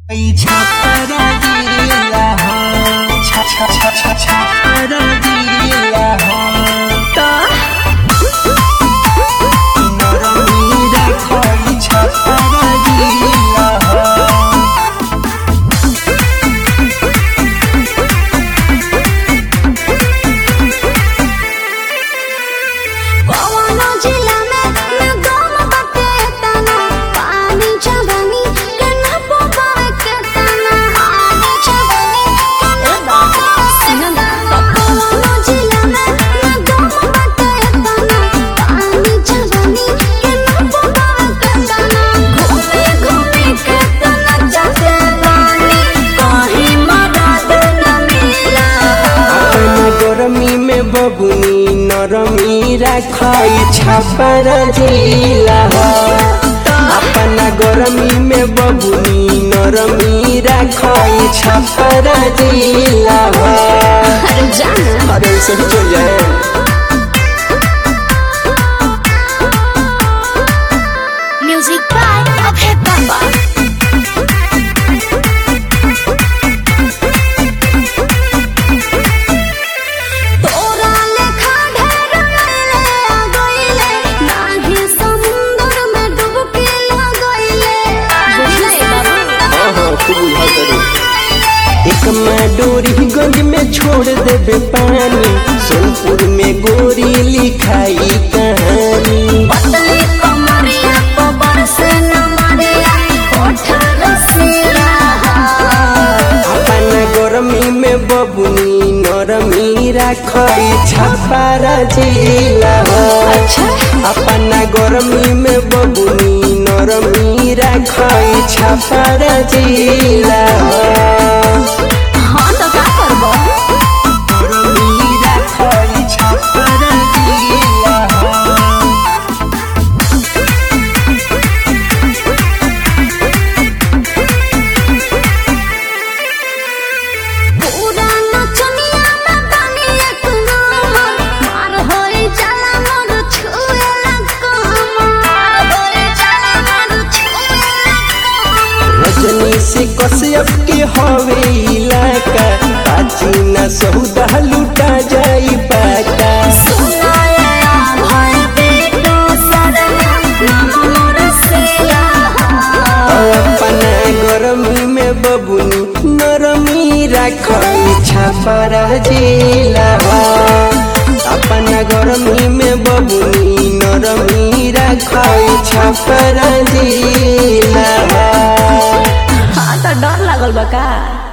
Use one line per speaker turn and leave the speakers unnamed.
छपरगिया हो छ छ छ छ छपरगिया हो नरमी राखई छपरगिया हो
कौनो जिला में न गम बटे तना पानी छबनी के न पोबा के तना पानी छबनी के न पोबा सिनना कौनो जिला में न गम बटे तना पानी छबनी के न पोबा के तना घूमे घूमे के तना जाते पानी कहीं मदद न मिला
अपन गरमी में बबुनी नरमी राखई छपर जिला हो अपना गरमी में बबुनी नरमी राखई छपर जिला हो
अरे जाना
अरे ऐसे ही चल जाए
Music by Abhay Baba. तोरा लेखा ढेर गइले आ गइले, नाहीं समुंदर में डुबकी लगइले। बुझले बाबू?
एक माडोरी गंज में छोड़ देबे पानी सोनपुर में गोरी लिखाई कहानी
पतली कमरिया को बरसे न मरिया, होठ रसीला।
अपन गरमी में बबुनी नरमी राखई छपारा जिला हो अपन गरमी में बबुनी नरमी राखई छपारा जिला हो
हाँ तो का करबो
नरमी राखई छपारा जिला हो
पूरा नचनिया में बानी एक नंबर मार होई जाला मोर छुए लगो मार होई जाला मोर छुए लगो
रजनी से कश्यप के हवे इलाका बाजी न सौदा लुटा जाई पाका
सुनाया भय बेटो सदना नाम मोर सेला
अपना गरमी में बबुनी नरमी राखई छपरा जिला हो अपना गरमी में बबुनी नरमी राखई छपरा जिला हो
हाँ तो डर लागल बा का